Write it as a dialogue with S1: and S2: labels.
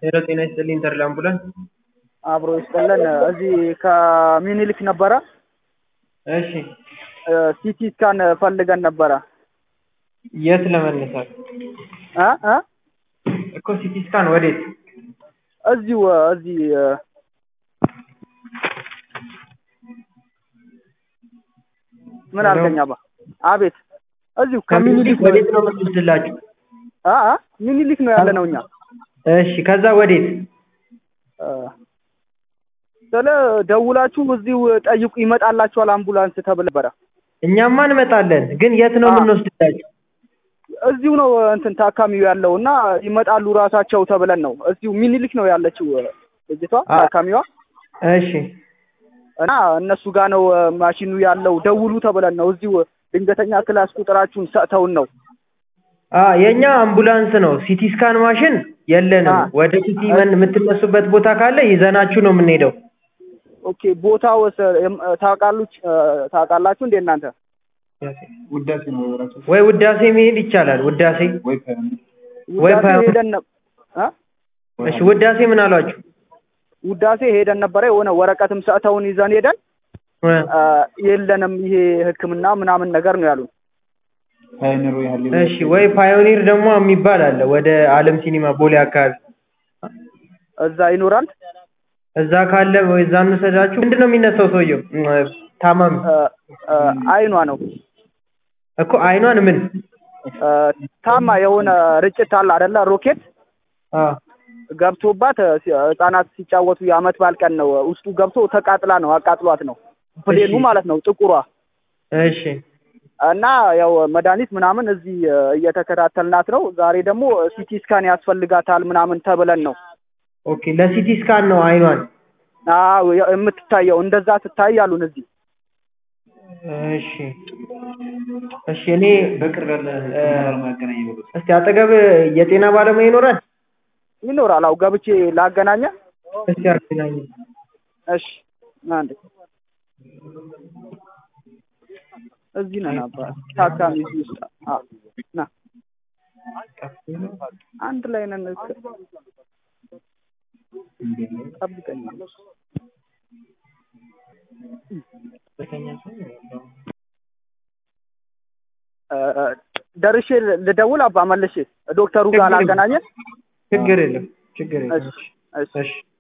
S1: ሄሎ ጤና ይስጥልኝ ተድላ አምቡላንስ።
S2: አብሮ ይስጥልን። እዚህ ከሚኒሊክ ነበረ
S1: እሺ
S2: ሲቲ ስካን ፈልገን ነበረ
S1: የት ለመነሳት
S2: እ እ
S1: እኮ ሲቲ ስካን ወዴት?
S2: እዚሁ እዚህ ምን አልከኝ አባ? አቤት እዚሁ ከሚኒሊክ
S1: ወዴት ነው የምትወስድላችሁ?
S2: አ አ ሚኒሊክ ነው ያለ ነው እኛ
S1: እሺ ከዛ ወዴት?
S2: ስለ ደውላችሁ እዚሁ ጠይቁ ይመጣላችኋል አምቡላንስ ተብለ ነበረ።
S1: እኛማ እንመጣለን፣ ግን የት ነው
S2: አ-
S1: የምንወስድላችሁ?
S2: እዚሁ ነው እንትን ታካሚው ያለው እና ይመጣሉ ራሳቸው ተብለን ነው። እዚሁ ሚኒሊክ ነው ያለችው ልጅቷ
S1: አ-
S2: ታካሚዋ
S1: እሺ
S2: እና እነሱ ጋር ነው ማሽኑ ያለው። ደውሉ ተብለን ነው። እዚሁ ድንገተኛ ክላስ ቁጥራችሁን ሰጥተውን ነው።
S1: አ የኛ አምቡላንስ ነው። ሲቲ ስካን ማሽን የለንም።
S2: አ-
S1: ወደ ሲቲ መን የምትነሱበት ቦታ ካለ ይዘናችሁ ነው የምንሄደው።
S2: ኦኬ ቦታው ታውቃሉች ታውቃላችሁ እንዴ እናንተ?
S3: ውዳሴ ነው ራሱ
S1: ወይ ውዳሴ መሄድ ይቻላል። ውዳሴ
S3: ወይ ፓዮኒር
S1: ወይ
S2: ውዳሴ
S1: ፓዮ-
S2: ሄደን ነ- እ?
S1: እሺ ውዳሴ ምን አሏችሁ?
S2: ውዳሴ ሄደን ነበረ። የሆነ ወረቀትም ሰጥተውን ይዘን ሄደን
S1: እ
S2: አ፣ የለንም ይሄ ሕክምና ምናምን ነገር ነው ያሉን።
S3: ፓዮኒር ወይ ሀሌ
S1: እሺ ወይ ፓዮኒር ደግሞ የሚባል አለ ወደ አለም ሲኒማ ቦሌ አካባቢ
S2: እዛ ይኖራል።
S1: እዛ ካለ ወይ እዛ እንውሰዳችሁ። ምንድን ነው የሚነሳው ሰውየው? እም፣ ታማሚ
S2: አ፣ አ፣ አይኗ ነው
S1: እኮ አይኗን ምን
S2: አ፣ ታማ የሆነ ርጭት አለ አይደለ? ሮኬት
S1: አ
S2: ገብቶባት አ፣ ሲ- ህጻናት ሲጫወቱ የአመት በዓል ቀን ነው ውስጡ ገብቶ ተቃጥላ ነው አቃጥሏት ነው ፕሌኑ
S1: እሺ።
S2: ማለት ነው ጥቁሯ
S1: እሺ
S2: እና ያው መድኃኒት ምናምን እዚህ አ፣ እየተከታተልናት ነው። ዛሬ ደግሞ ሲቲ ስካን ያስፈልጋታል ምናምን ተብለን ነው
S1: ኦኬ ለሲቲ ስካን ነው አይኗን
S2: አዎ የ- የምትታየው እንደዛ ትታይ አሉን እዚህ
S1: እሺ እሺ እኔ
S3: በቅርብ ያለ ህክምና ለማገናኝ ነው
S1: እስቲ አጠገብ የጤና ባለሙያ ይኖራል
S2: ይኖራል። አው ገብቼ ላገናኘ
S1: እስቲ አገናኝ
S2: እሺ ና እንዴ እዚህ ነን አባ ታካሚ እዚህ ውስጥ አዎ ና አንድ ላይ ነን እክ- ጠብቀኝ እ፣ እ፣ ደርሼ ልደውል አባ መልሼ ዶክተሩ ጋር ላገናኘ
S1: ችግር የለም ችግር የለም
S2: እሺ እሺ
S1: እሺ